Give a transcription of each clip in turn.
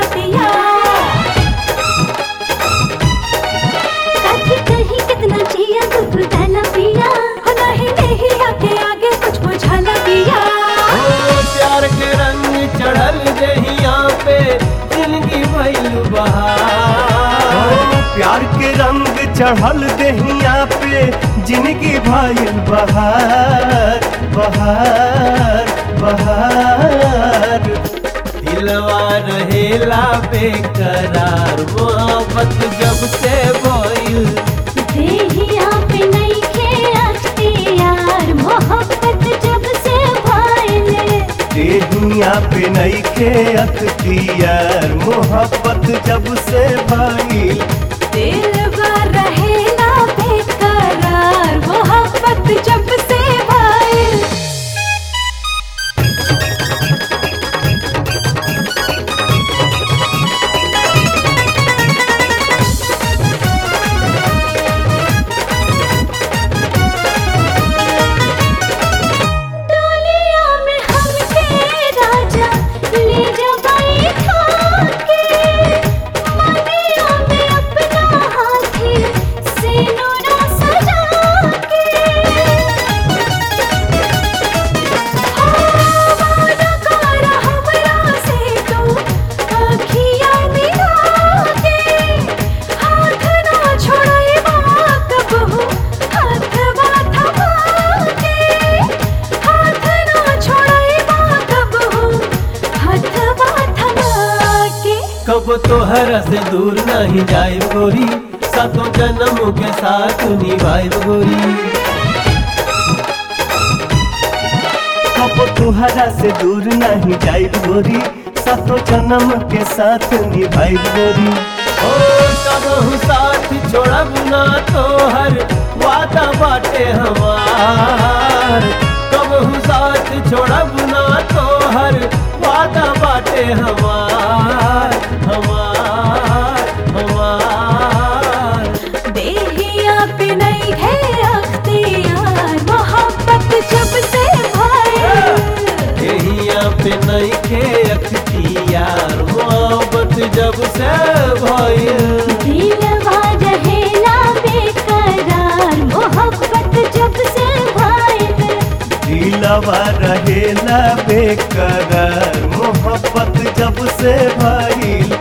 बतिया साथी कहीं कितना जिया दुख डाला पिया हो नहीं नहीं आके आगे कुछ बुझाला पिया ओ प्यार के रंग चढ़ल जहिया पे जिंदगी भइल बहार प्यार के रंग चढ़ल दहिया पे जिंदगी भइल बहार बहार बहार दिलवा रहेला बेकरार मोहब्बत जब से भइल देहिया पे नहीं खे अख्तियार मोहब्बत जब से भइले देहिया पे नईखे अख्तियार मोहब्बत जब से भइल दिल भर रहेला बेकरार मोहब्बत जब से भइल डोलिया में हमके राजा ले जा बैठा के मनिया में अपना हाथी सिनुरा सजा के वादा कर हमरा से तू अखियाँ मिला के हाथ ना छोड़ेबा कबहू हाथवा थमा के हाथ ना छोड़ेबा कबहू हाथवा थमा के कब तोहर से दूर नहीं जाए गोरी सातों जन्म के साथ निभाए गोरी कब तुहरा से दूर नहीं जाइब गोरी सातो जन्म के साथ निभाइब गोरी ओ कबहू साथ छोड़ब ना तोहर वादा बाटे हमार कबहू साथ छोड़ब ना तोहर वादा बाटे हमार हमार हमार देहिया पे नहीं है अख्तियार मोहब्बत जब से भइल यहिया पे नहीं के अख्तियार मोहब्बत जब से भइल दिलवा रहेला बेकरार मोहब्बत जब से भइल दिलवा रहेला बेकरार मोहब्बत जब से भइल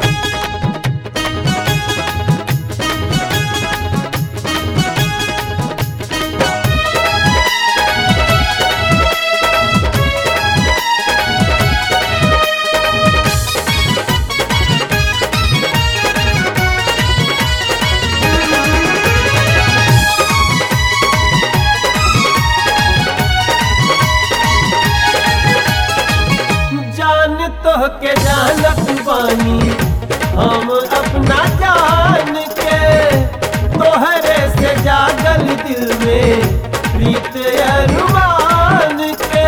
जान तो के जानत बानी हम अपना जान के तोहरे से जागल दिल में प्रीत अरमान के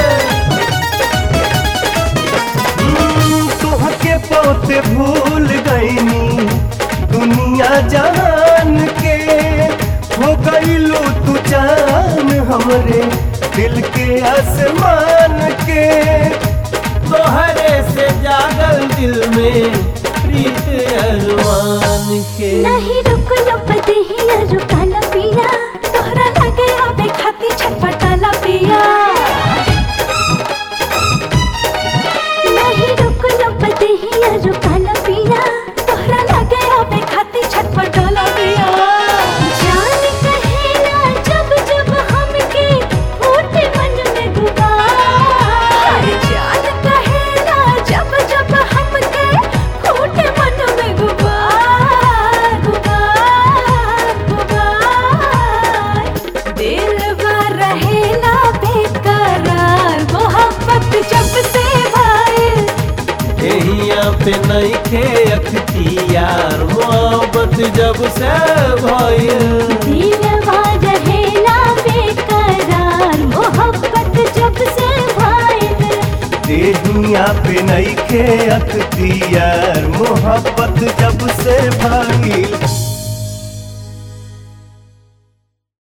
हम्म, तुहके पोते भूल गईनी दुनिया जहान के हो गईलू तू जान हमरे दिल के आसमान के तोहरे से जागल दिल में प्रीत अरमान के नहीं रुक लो पतिया रुकाला पिया तोहरा लगे आवे खाती छटपटाला पिया नहीं रुक लो पतिया रुकाला पिया तोहरा लगे आवे खाती छटपटाला पिया जान कहेला जब जब हमके फूटे मन में गुबार जान कहेला जब जब हमके फूटे मन में गुबार गुबार गुबार दिल भर रहेला बेकरार मोहब्बत जब से भइल यहिया पे नहीं के अख्तियार मोहब्बत जब से भइल दिलवा रहेला बेकरार मोहब्बत जब से भइल देहिया पे नईखे अख्तियार मोहब्बत जब से भइल